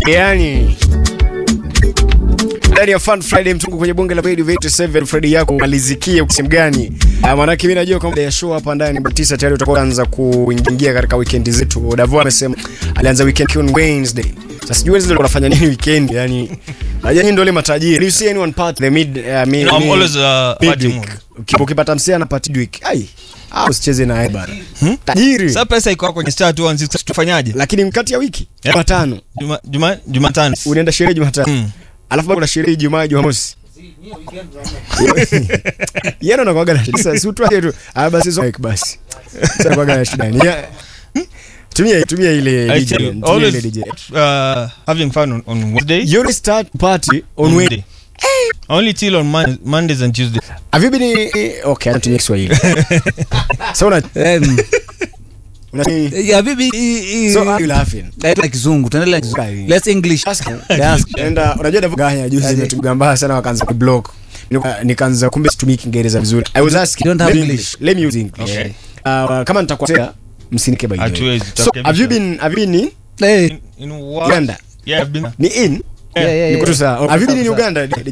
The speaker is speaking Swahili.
yani ndani ya Fun Friday mtungu kwenye bonge la Radio 87 Friday yako malizikie simu gani? Uh, maanake mimi najua kwamba ya show hapa ndani saa tisa tayari utakuwa anza kuingia katika weekend zetu. Davo amesema alianza weekend on Wednesday. Sasa sijui Wednesday unafanya nini weekend? Yani najua nyinyi ndio wale matajiri. You see anyone part the mid uh, mid, You know, I'm mid- always, uh, mid party week. mood. Uki- Ukipata msee ana party week. Ai. Ah, usicheze na yeye bana. Tajiri. Sasa pesa iko kwenye star 216 tufanyaje? Lakini kati ya wiki Yeah. Jumatano Juma Juma Jumatano. unaenda sherehe Jumatano. Mm. Alafu bado kuna sherehe Ijumaa, Jumamosi. Yeye ndo anakuwaga na shida. Sasa si utwaje tu. Ah basi so like basi. Sasa anakuwaga na shida. Ni ya- Tumia tumia ile I DJ. tell you, Tumia ile always DJ. uh, having fun on, on Wednesday. You only start party on Wednesday. Only till on Mon- Mondays and Tuesdays. Have you been okay, anatumia Kiswahili. So una Em, una ya bibi i- i- So are you laughing? Tunaendelea kizungu tunaendelea kizungu Okay. let's english Ask. Yes. Enda unajua Davo ganya juzi Aje. imetugamba sana wakaanza kublock. Nika- Nikaanza kumbe situmii Kiingereza vizuri. I was asking. You don't have let me- English. Let me use English. Okay. Uh, kama nitakosea msinike by the way. Hatuwezi, So tutarekebisha. have you been have you been in Eh, In, in what? Uganda? Yeah, I've been. Ni in? yeah, yeah, Niko tu yeah. sawa. Have you been in Sawa, sawa. Uganda?